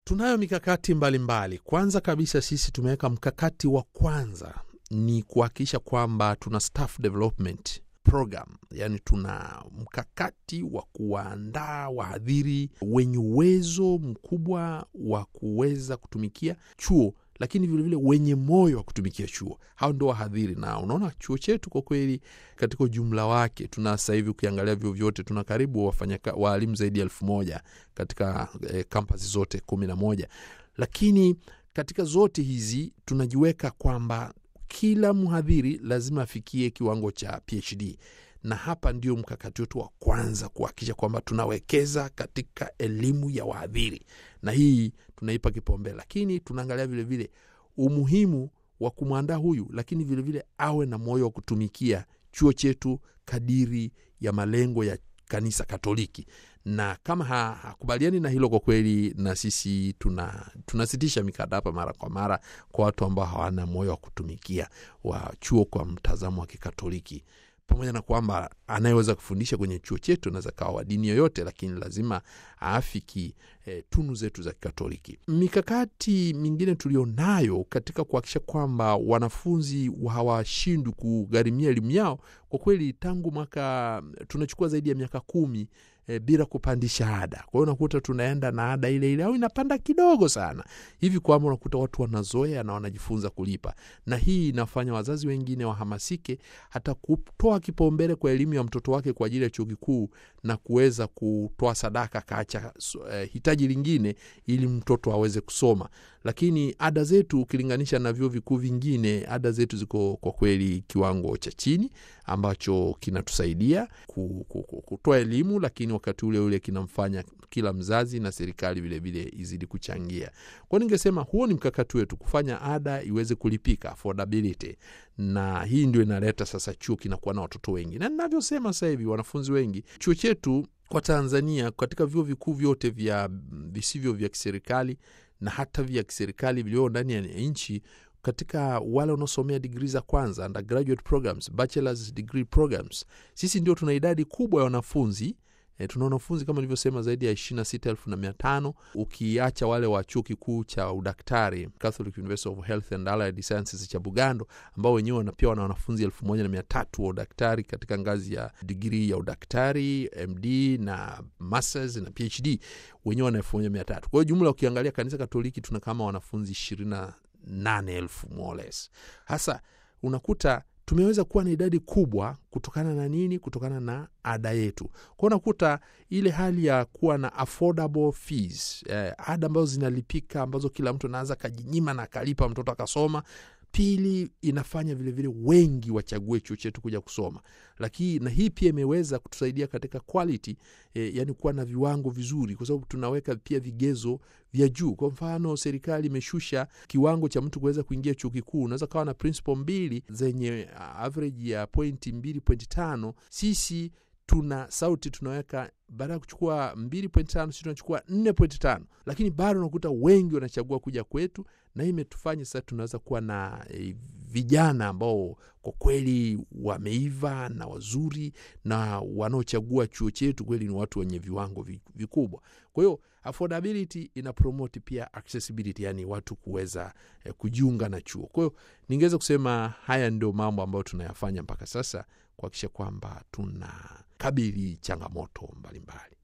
Tunayo mikakati mbalimbali mbali. Kwanza kabisa sisi tumeweka mkakati wa kwanza ni kuhakikisha kwamba tuna staff development program, yani tuna mkakati wa kuwaandaa wahadhiri wenye uwezo mkubwa wa kuweza kutumikia chuo lakini vilevile vile wenye moyo wa kutumikia chuo. Hao ndo wahadhiri, na unaona chuo chetu kwa kweli, katika ujumla wake, tuna sasa hivi ukiangalia vyuo vyote tuna karibu wafanya waalimu zaidi ya elfu moja katika eh, kampasi zote kumi na moja, lakini katika zote hizi tunajiweka kwamba kila mhadhiri lazima afikie kiwango cha PhD na hapa ndio mkakati wetu wa kwanza kuhakikisha kwamba tunawekeza katika elimu ya wahadhiri, na hii tunaipa kipaumbele, lakini tunaangalia vilevile umuhimu wa kumwandaa huyu, lakini vilevile vile awe na moyo wa kutumikia chuo chetu kadiri ya malengo ya kanisa Katoliki, na kama hakubaliani na hilo, kwa kweli na sisi tuna tunasitisha mikataba mara kwa mara kwa watu ambao hawana moyo wa kutumikia wa chuo kwa mtazamo wa Kikatoliki pamoja na kwamba anayeweza kufundisha kwenye chuo chetu anaweza kawa wa dini yoyote, lakini lazima aafiki e, tunu zetu za Kikatoliki. Mikakati mingine tulionayo katika kuhakikisha kwamba wanafunzi hawashindwi kugharimia elimu yao, kwa kweli tangu mwaka tunachukua zaidi ya miaka kumi E, bila kupandisha ada. Kwa hiyo unakuta tunaenda na ada ile ile au inapanda kidogo sana hivi, kwamba unakuta watu wanazoea na wanajifunza kulipa, na hii inafanya wazazi wengine wahamasike hata kutoa kipaumbele kwa elimu ya mtoto wake kwa ajili ya chuo kikuu na kuweza kutoa sadaka, kaacha eh, hitaji lingine ili mtoto aweze kusoma. Lakini ada zetu ukilinganisha na vyuo vikuu vingine, ada zetu ziko kwa kweli kiwango cha chini ambacho kinatusaidia kutoa elimu, lakini wakati ule ule kinamfanya kila mzazi na serikali vilevile izidi kuchangia. Kwao ningesema huo ni mkakati wetu, kufanya ada iweze kulipika, affordability, na hii ndio inaleta sasa chuo kinakuwa na watoto wengi, na ninavyosema sasa hivi wanafunzi wengi. Chuo chetu kwa Tanzania katika vyuo vikuu vyote vya visivyo vya kiserikali na hata vya kiserikali vilivyo ndani ya nchi katika wale wanaosomea digrii za kwanza undergraduate programs, bachelors degree programs, sisi ndio tuna idadi kubwa ya wanafunzi e, tuna wanafunzi kama nilivyosema zaidi ya ishirini na sita elfu na mia tano ukiacha wale wa chuo kikuu cha udaktari Catholic University of Health and Allied Sciences cha Bugando ambao wenyewe pia wana wanafunzi elfu moja na mia tatu wa udaktari katika ngazi ya digrii ya udaktari MD na masters na PhD wenyewe wana elfu moja mia tatu kwa hiyo jumla ukiangalia kanisa Katoliki tuna kama wanafunzi ishirini na nane elfu more or less. Hasa unakuta tumeweza kuwa na idadi kubwa kutokana na nini? Kutokana na ada yetu. Kwa unakuta ile hali ya kuwa na affordable fees, eh, ada ambazo zinalipika ambazo kila mtu anaweza akajinyima na akalipa mtoto akasoma. Pili, inafanya vilevile vile wengi wachague chuo chetu kuja kusoma, lakini na hii pia imeweza kutusaidia katika quality eh, yani kuwa na viwango vizuri, kwa sababu tunaweka pia vigezo vya juu. Kwa mfano, serikali imeshusha kiwango cha mtu kuweza kuingia chuo kikuu. Unaweza kawa na principal mbili zenye average ya pointi mbili pointi tano sisi tuna sauti tunaweka baada ya kuchukua 2.5 sisi tunachukua 4.5, lakini bado unakuta wengi wanachagua kuja kwetu, na hii imetufanya sasa tunaweza kuwa na e, vijana ambao kwa kweli wameiva na wazuri na wanaochagua chuo chetu kweli ni watu wenye viwango vikubwa. Kwa hiyo affordability ina promote pia accessibility, yani watu kuweza eh, kujiunga na chuo. Kwa hiyo ningeweza kusema haya ndio mambo ambayo tunayafanya mpaka sasa kuhakikisha kwamba tuna kabili changamoto mbalimbali.